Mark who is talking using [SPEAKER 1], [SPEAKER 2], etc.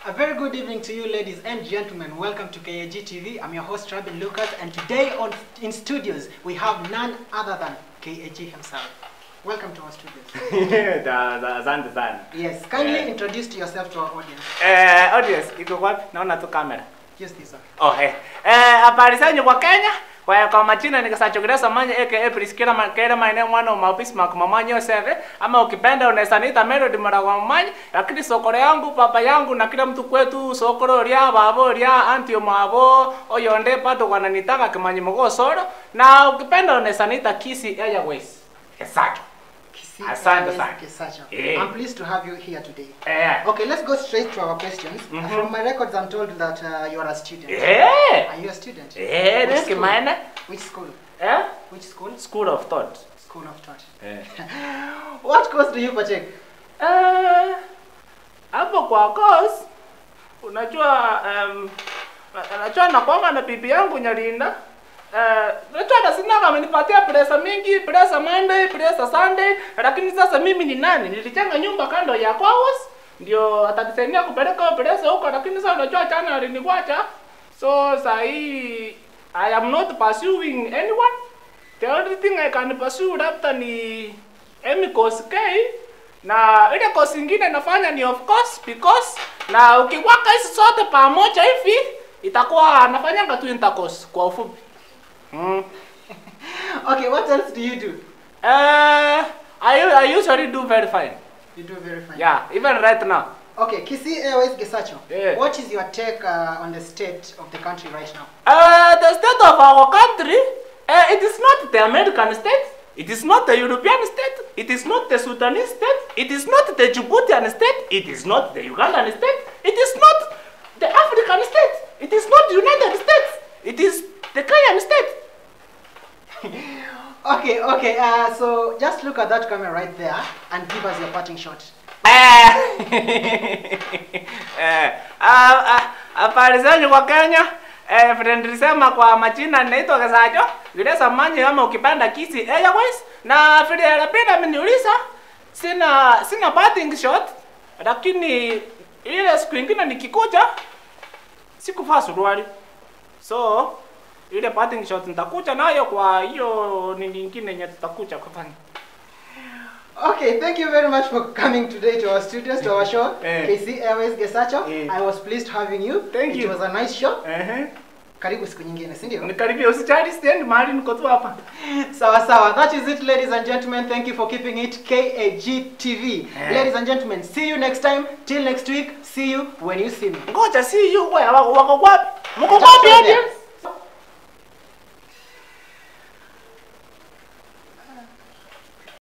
[SPEAKER 1] A very good evening to you, ladies and gentlemen. Welcome to KAG TV. I'm your host, Robin Lucas, and today on in studios we have none other than KAG himself. Welcome to our studios.
[SPEAKER 2] Da- da- Asante sana.
[SPEAKER 1] Yes, kindly
[SPEAKER 2] Eh.
[SPEAKER 1] introduce to yourself to our audience.
[SPEAKER 2] Eh, audience iko wapi? Naona tu kamera.
[SPEAKER 1] Yes, this one.
[SPEAKER 2] Oh, eh. Eh, habari zenyu kwa Kenya? Kwa kwa majina ni Kasacho Gereza Manya aka Priskila Makere maeneo mwana wa Maupis Makumamanyo Yoseve ama ukipenda unaweza niita Melody Marawa Manya lakini sokoro yangu baba yangu na kila mtu kwetu sokoro ria babo ria antio mabo oyonde pato wananitaka kimanyi mogosoro na ukipenda unaweza niita Kisi Airways. Exactly.
[SPEAKER 1] Kisi
[SPEAKER 2] Asante
[SPEAKER 1] Airways
[SPEAKER 2] sana.
[SPEAKER 1] Kisacho.
[SPEAKER 2] Eh.
[SPEAKER 1] I'm pleased to have you here today.
[SPEAKER 2] Eh.
[SPEAKER 1] Okay, let's go straight to our questions.
[SPEAKER 2] Mhm.
[SPEAKER 1] From my records, I'm told that uh, you are a student.
[SPEAKER 2] Eh.
[SPEAKER 1] Are you a student?
[SPEAKER 2] Eh,
[SPEAKER 1] Which
[SPEAKER 2] ne
[SPEAKER 1] school?
[SPEAKER 2] kimaene?
[SPEAKER 1] Which school?
[SPEAKER 2] Eh?
[SPEAKER 1] Which school?
[SPEAKER 2] School of Thought.
[SPEAKER 1] School of Thought.
[SPEAKER 2] Eh.
[SPEAKER 1] What course do you partake?
[SPEAKER 2] Eh, hapo kwa course unajua um, najua nakwanga na bibi yangu Nyalinda Eh, najua na sina amenipatia pesa mingi, pesa Monday, pesa Sunday, lakini sasa mimi ni nani? Nilijenga nyumba kando ya Kwawas ndio atanisaidia kupeleka pesa huko, lakini sasa unajua chana aliniwacha. So sahi I am not pursuing anyone. The only thing I can pursue labda ni Emi course K na ile course ingine nafanya ni of course because na ukiwaka hizi zote pamoja hivi itakuwa nafanyanga tu intercourse kwa ufupi. Mm.
[SPEAKER 1] Okay, what else do you do?
[SPEAKER 2] Uh, I, I usually do very fine.
[SPEAKER 1] You do very fine.
[SPEAKER 2] Yeah, even right now.
[SPEAKER 1] Okay, Kisi Airways Gesacho.
[SPEAKER 2] Yeah.
[SPEAKER 1] What is your take uh, on the state of the country right now?
[SPEAKER 2] Uh, the state of our country, uh, it is not the American state, it is not the European state, it is not the Sudanese state, it is not the Djiboutian state, it is not the Ugandan state, it is not the African state, it is not the United States, it is the Kenyan state.
[SPEAKER 1] Okay, okay. Uh, so just look at that camera right there and give us your parting shot.
[SPEAKER 2] Eh, eh, ah, ah, habari zenyu kwa Kenya. Eh, vile nilisema kwa majina naitwa Gesacho, Gereza Manya ama ukipanda Kisi Airways na vile Lapida ameniuliza sina sina parting shot, lakini ile siku ingine nikikuja sikuvaa suruali. So ile parting shot nitakuja nayo kwa hiyo ni nyingine yenye tutakuja kufanya.
[SPEAKER 1] Okay, thank you very much for coming today to our studios, to our show,
[SPEAKER 2] Eh.
[SPEAKER 1] KC Airways Gesacho.
[SPEAKER 2] Eh.
[SPEAKER 1] I was pleased having you.
[SPEAKER 2] Thank
[SPEAKER 1] It
[SPEAKER 2] you.
[SPEAKER 1] was a nice show.
[SPEAKER 2] Ehe.
[SPEAKER 1] Karibu siku nyingine, si ndio?
[SPEAKER 2] Nikaribia usijali stand mahali niko tu hapa.
[SPEAKER 1] Sawa sawa. That is it, ladies and gentlemen. Thank you for keeping it KAG TV.
[SPEAKER 2] Eh.
[SPEAKER 1] Ladies and gentlemen, see you next time. Till next week, see you when you see me.
[SPEAKER 2] Ngoja see you wewe wako wako wapi? Mko
[SPEAKER 1] Just
[SPEAKER 2] wapi
[SPEAKER 1] right there.
[SPEAKER 2] audience?